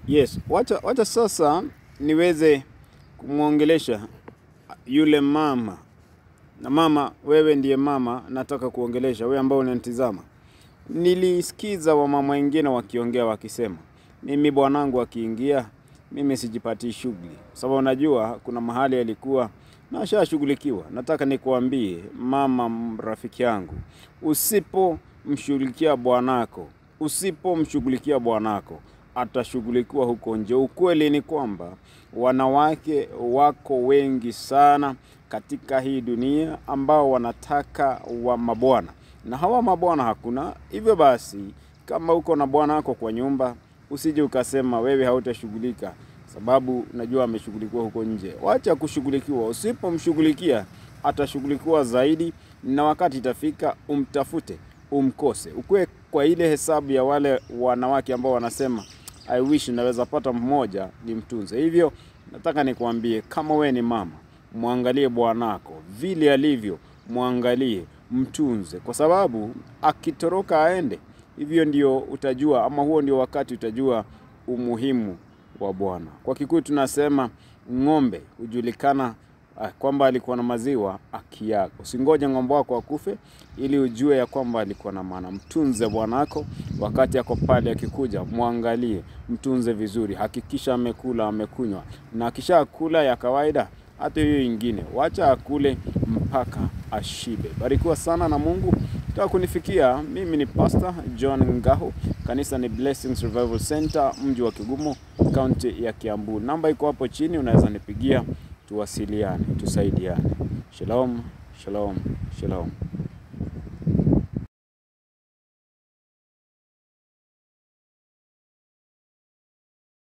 Yes, wacha, wacha sasa niweze kumwongelesha yule mama. Na mama, wewe ndiye mama nataka kuongelesha, wewe ambao unanitizama. Nilisikiza wamama wengine wakiongea wakisema, mimi bwanangu akiingia, mimi sijipatii shughuli, sababu najua kuna mahali alikuwa na ashashughulikiwa. Nataka nikuambie mama, m- rafiki yangu, usipomshughulikia bwanako, usipomshughulikia bwanako atashughulikiwa huko nje. Ukweli ni kwamba wanawake wako wengi sana katika hii dunia ambao wanataka wa mabwana na hawa mabwana hakuna. Hivyo basi, kama uko na bwana wako kwa nyumba, usije ukasema wewe hautashughulika sababu najua ameshughulikiwa huko nje. Wacha kushughulikiwa. Usipomshughulikia atashughulikiwa zaidi, na wakati itafika umtafute, umkose, ukuwe kwa ile hesabu ya wale wanawake ambao wanasema I wish naweza pata mmoja nimtunze. Hivyo nataka nikuambie, kama we ni mama, mwangalie bwanako vile alivyo, mwangalie, mtunze, kwa sababu akitoroka aende, hivyo ndio utajua, ama huo ndio wakati utajua umuhimu wa Bwana. Kwa Kikuyu tunasema ng'ombe hujulikana ah, kwamba alikuwa na maziwa akiaga. Usingoje ng'ombe wako akufe ili ujue ya kwamba alikuwa na maana. Mtunze bwanako wakati ako pale akikuja, mwangalie, mtunze vizuri, hakikisha amekula, amekunywa, na akisha kula ya kawaida, hata hiyo ingine wacha akule mpaka ashibe. Barikiwa sana na Mungu. Taka kunifikia mimi ni Pastor John Ngahu, kanisa ni Blessings Revival Center, mji wa Kigumo, kaunti ya Kiambu. Namba iko hapo chini, unaweza nipigia, tuwasiliane, tusaidiane. Shalom, shalom, shalom.